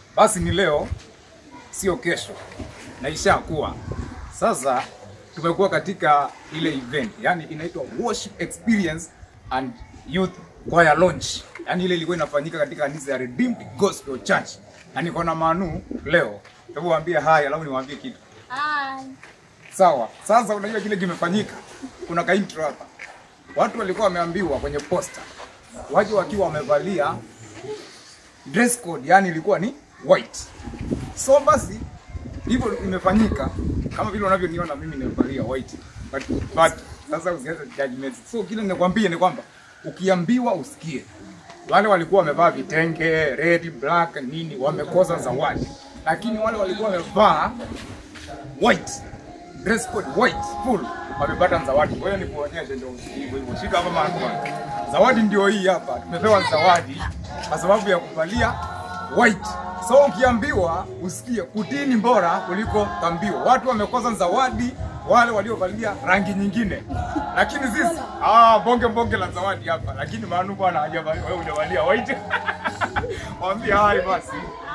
basi ni leo, sio kesho, na ishakuwa sasa. Tumekuwa katika ile event, yani inaitwa worship experience and youth choir launch, yani ile ilikuwa inafanyika katika kanisa ya Redeemed Gospel Church, na niko na Manu leo. Hebu waambie haya, alafu niwaambie kitu. Hi. Sawa. Sasa unajua kile kimefanyika, kuna ka intro hapa. Watu walikuwa wameambiwa kwenye posta waje wakiwa wamevalia dress code, yani ilikuwa ni white. So basi hivyo imefanyika kama vile unavyoniona mimi nimevalia white, but, but sasa usianze judgment. So kile ninakwambia ni kwamba ukiambiwa usikie. Wale walikuwa wamevaa vitenge red, black nini, wamekosa zawadi, lakini wale walikuwa wamevaa white dress code white full wamepata zawadi. Kwa hiyo nikuonyeshe ndio hivyo hivyo, shika hapa mama. Zawadi ndio hii hapa, tumepewa zawadi kwa sababu ya kuvalia white. So ukiambiwa usikie, kutii ni bora kuliko kambiwa. Watu wamekosa zawadi wale waliovalia rangi nyingine, lakini sisi ah, bonge bonge la zawadi hapa, lakini Manu bwana hajavalia, wewe hujavalia white. Waambie hai basi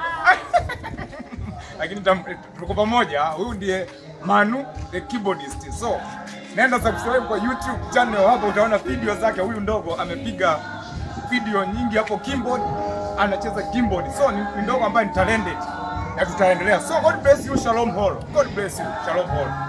lakini tam- tuko pamoja. Huyu ndiye Manu the keyboardist. So nenda subscribe kwa YouTube channel, hapo utaona video zake. Huyu ndogo amepiga video nyingi hapo keyboard, anacheza keyboard. So ni, ni ndogo ambaye ni talented na tutaendelea. So God bless you, Shalom Hall. God bless you, Shalom Hall.